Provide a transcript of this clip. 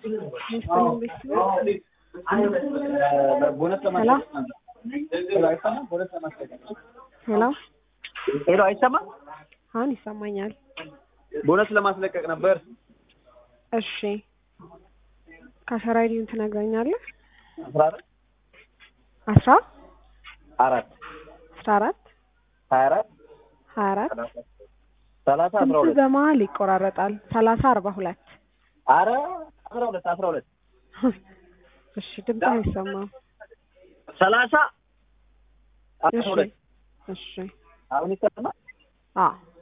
ቦነስ ሄሎ አይሰማም? ቦነስ ለማስለቀቅ ሄሎ ሄሎ አይሰማም? አሁን ይሰማኛል። ቦነስ ለማስለቀቅ ነበር። እሺ ከሰራይዲን ትነግረኛለህ? አስራ አራት አስራ አራት አስራ አራት ሀያ አራት ሀያ አራት ሰላሳ አስራ ስንት ሁለት በመሀል ይቆራረጣል። ሰላሳ አርባ ሁለት አረ አስራ ሁለት አስራ ሁለት እሺ ድምፅ አይሰማም። ሰላሳ አስራ እሺ ሁለት እሺ አሁን ይሰማል? አዎ